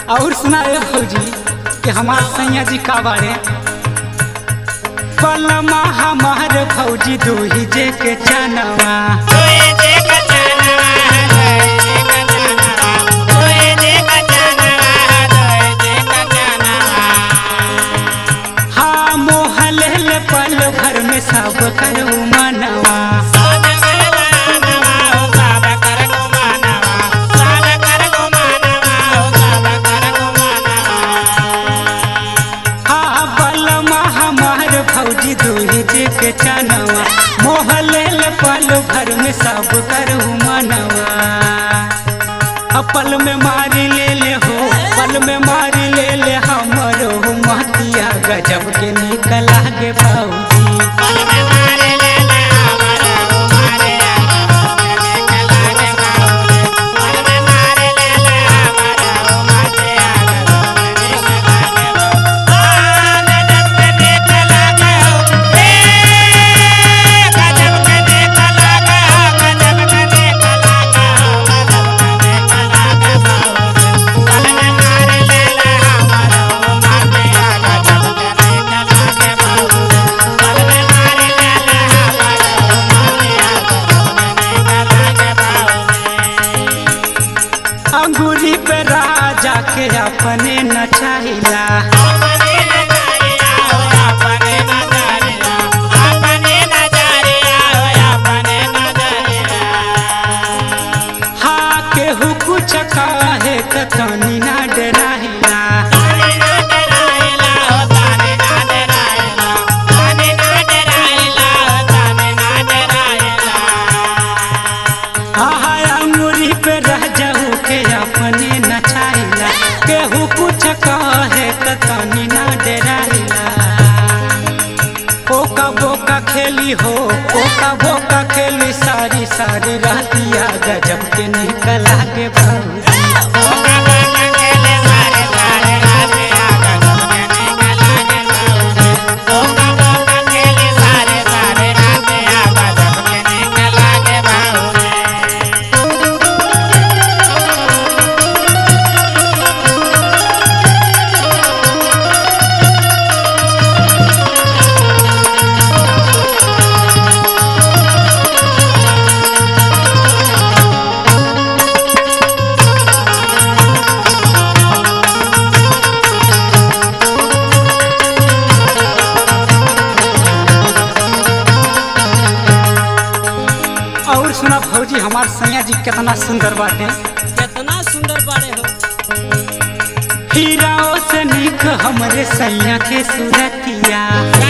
और सुना रे भौजी कि हमार सैया जी का बारे पलमा हमार भौजी दूही जे के चनवा हाँ मोहल पल भर में सब करू मनवा हाँ बलमा हमार भौजी दूही जे के चनवा मोहल पल भर में सब करू मनवा पल में मारी ले ले हो पल में मारी ले ले हमरो महतिया गजब के निकला गे भौजी अंगूरी पे राजा के अपने नचाइला हाँ केहू कुछ कहे त तनी ना डराइला हाँ अंगूरी पे रह जाऊ के अपने नचाइला केहू कुछ कहे त तनी ना डराइला ओका बोका खेली हो ओका बोका खेली सारी सारी रहतिया गजब के निकला के भौजी और सुना भौजी हमार सैया जी कितना सुंदर बाटे कितना सुंदर बाड़े हो हीराओ से निक हमरे सैया के सूरतिया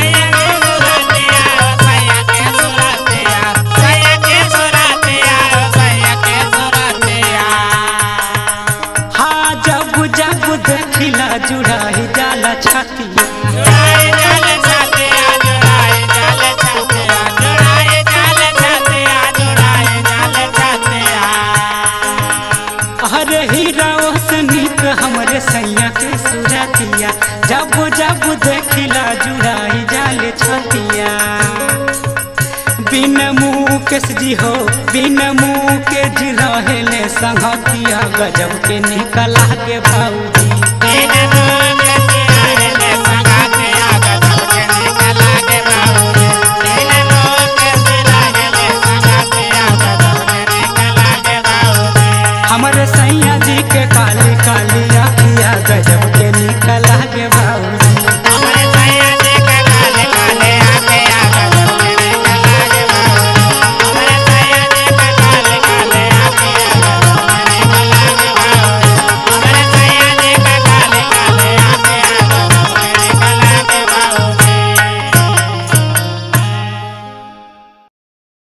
हाँ जब जब देखिला जुड़ाई जाला छतिया अरे हीराओ से निक हमरे सैया के सूरतिया जब जब देखिला जुड़ाई जाले छतिया बिन मुँह के जी हो बिन मुँह के जी रहेले संगतिया गजब के निकला के भौजी